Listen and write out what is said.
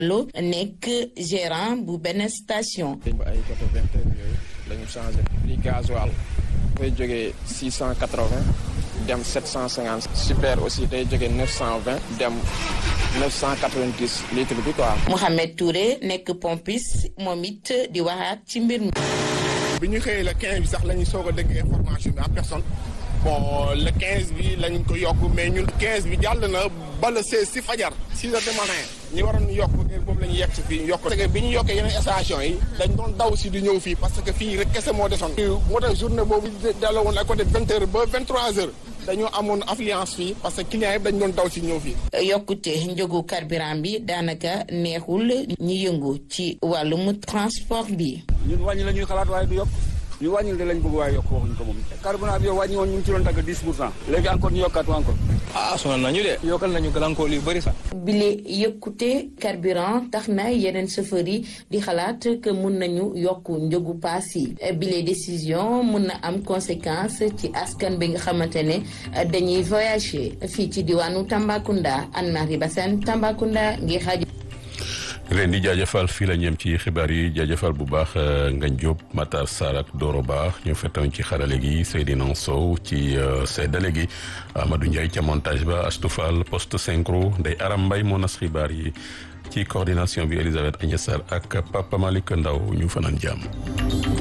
lu nekk gérant bu benn station. ba ay côté vingt heures yooyu la ñu changé prix gasoil dafay jógee six cent quatre vingt dem sept cent cinquante super aussi day jógee neuf cent vingt dem neuf cent quatre vingt dix litre bi quoi. Mouhamed Touré nekk pompiste moom it di waxaat ci mbir mi. bi ñu xëyee le 15 bi sax la ñu soog a dégg information bi en personne bon le 15 bi lañ ko yokk mais ñun 15 bi jàll na ba le 16 si fajar 6 heures du matin ñi waroon yokk heure boobu la ñu yegg si fii yokk parce que bi ñu yokkee yeneen station yi dañ doon daw si di ñëw fii parce que fii rek kese moo desoon moo tax journée boobu delloo woon à côté 20 heures ba 23 heures dañoo amoon affluence fii parce que clients yëpp dañ doon daw si ñëw fii yokkute njëgu carburant bi daanaka neexul ñi yëngu ci wàllum transport bi. ñun wàññi la ñuy xalaat waaye du yokk ñu wàññil de lañ bëgg waaye yokk waxuñ ko moom carburant bi yow wàññi woon ñu ngi ci doon tagg 10 pour cent léegi encore ñu yokkaat encore ah sonal nañu de yokkal nañu gàllankoor yu bëri sax bile yëkkute carburant tax na yeneen chauffeur yi di xalaat que mun nañu yokk njëgu paas yi bile décision mun na am conséquence ci askan bi nga xamante ne dañuy voyager fii ci diwaanu Tambacounda Anne-Marie Bassène Tambacounda ngir xaaj leen di jaajëfal fii la ñem ci xibaar yi jaajëfal bu baax Ngagne Diop Matar Sarr ak Doro Ba ñu fettoon ci xarale gi Seydina Sow ci seddale gi Amadou Ndiaye ca montage ba Astou Fall poste synchro Ndeye Aram Mbaye moo nas xibaar yi ci coordination bi Elisabeth Agnès Sarr ak Papa Malick Ndaw ñu fanaan jàmm